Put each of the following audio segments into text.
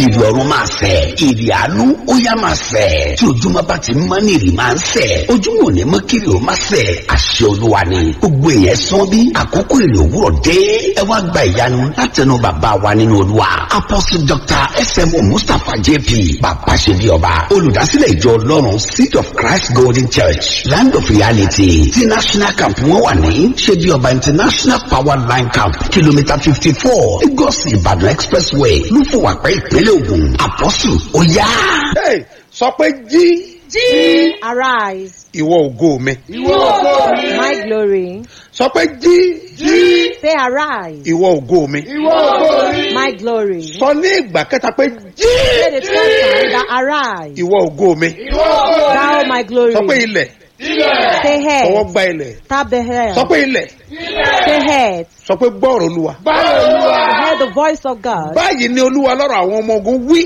ìrì ọ̀run máa sẹ̀ ìrì àánú ó yá máa sẹ̀ tí ojúmọ́ bá ti mọ́ ní ìrì máa ń sẹ̀ ojúmọ́ ò ní mọ́ kiri ó máa sẹ̀ àṣẹ olúwa ni gbogbo èèyàn sán bí àkókò ìrì òwúrọ̀ dé ẹ wá gba ìyanu látẹnu bàbá wa nínú olúwa apostle dr smo mustapha jp bàbá ṣe bí ọba olùdásílẹ̀ ìjọ ọlọ́run seed of christ golden church land of reality ti national camp wọn wà ní ṣe bí ọba international power line camp kìlómítà fifty four lagos ìbàdàn expressway lúfọwàpẹ́ ìpínlẹ̀ ògùn apostle ó yá. Hey, sọ pé jí Jí. Arise. ìwọ ògo mi. Ìwọ ògo mi. My glory. sọ pé jí Jí. Say arise. ìwọ ògo mi. Ìwọ ògo mi. My glory. sọ ní ìgbà kẹta pé jí Say the third time that arise. ìwọ ògo mi. Thou my glory. sọ pé ilẹ̀ Say ọwọ́ head. gba ilẹ̀. Tap the head. sọ pé ilẹ̀ Say head. sọ pé gbọ́ọ̀rọ̀ olúwa. Hear the voice of God. báyìí ni olúwa lọ́rọ̀ àwọn ọmọ ogun wí.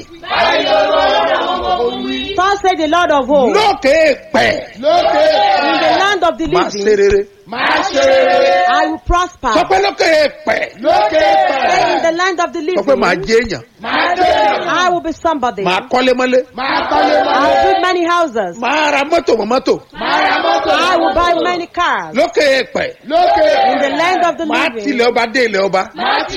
Thus say the Lord of hosts. lókè pẹ̀ In the land of the máa ṣe living, rere. I will prosper. sọ pé lókè pẹ̀ Say in the land of the sọ pé máa living, jẹ́ èèyàn. I will be somebody. máa kọ́lé mọ́lé. I will build many houses. máa ra mọ́tò mọ́ mọ́tò. I will buy many cars. lókè pẹ̀ In the land of the máa living, tilẹ̀ ọba dé ilẹ̀ ọba.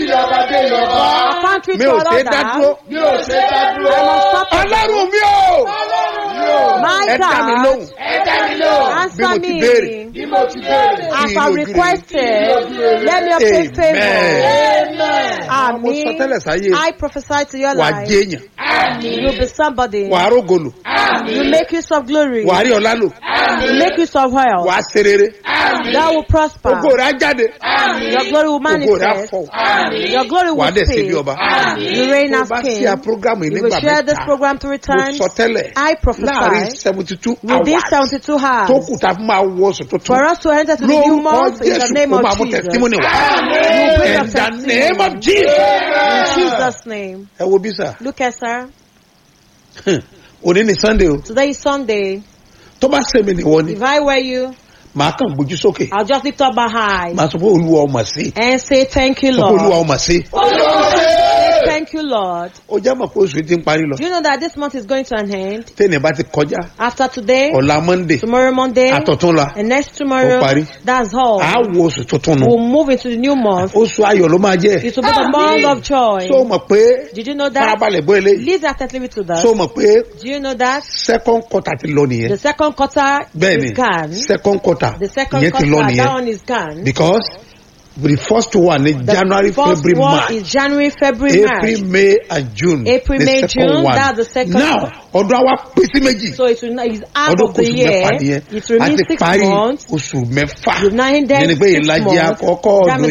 a country mi to ò ṣe é dá dúró. another. I must stop it. ọlọ́run mi ò. My ẹ dá mi God, lóhùn. bí mo answer ti me. béèrè. As Kí I lójú requested, let me obtain favor. Amen. mo sọ tẹ́lẹ̀ sáyé I prophesy to your wà á life. jẹ́ èèyàn. You'll be somebody. wà á rógolò. You make use of glory. wà á rí ọlá lò. You make use of wà health. á ṣe rere. That will prosper. ògo rẹ̀ á jáde. Your glory will ògo rẹ̀ á manifest. fọ̀. Your glory wà á will dẹ̀ ṣe bí speak. ọba. You reign tó as bá king. ṣe à program yìí You will nígbà share this mẹ́ta. program three mo times. sọ tẹ́lẹ̀ I prophesy láàrin seventy two within hours 72 hours tó kù tá a fi máa wọ oṣù tuntun. for us to enter to the new lórúkọ month in the jésù name ó of máa mú Jesus. testimony wá. You bring in us the name of testimony. jesus. In Jesus' name. ẹ wo bí sà Look at sir. òní ni sunday o Today is Sunday. tó bá sẹ́mi nìwọ ni If I were you, màá kàn gbójú sókè I'll just lift up my eyes màá sọ pé olúwa ọmọ sí and say thank you, sọ pé olúwa Lord. ọmọ sí. Say thank you, Lord. ó já mọ̀ pé oṣù ti ń parí lọ Do you know that this month is going to an end? tẹ́nì bá ti kọjá After today, ọ̀la monday tomorrow Monday, àtọ̀túnla and next tomorrow, Ó parí. that's all. àá wo oṣù tuntun nù We'll move into the new month. oṣù ayọ̀ ló máa jẹ́ It will be the month of joy. so mọ̀ pé Did you know that? farabalẹ̀ bọ́ eléyìí Listen attentively to that. so mọ̀ pé Do you know that? second quarter ti lọ nìyẹn The second quarter bẹ́ẹ̀ni is gone. second quarter The second ìyẹn ti lọ quarter, that nìyẹn one is gone. because the first one ní The january first february one march is January, February, april March. may and june April, the May, second June, one that's the second now ọdún àwa pín sí méjì So it will not, it's half ọdún of the kóṣù year. mẹ́fà nìyẹn It remains a ti six parí months. oṣù mẹ́fà You've now ended yẹn ni pé six ìlàjì months. àkọ́kọ́ That ọdún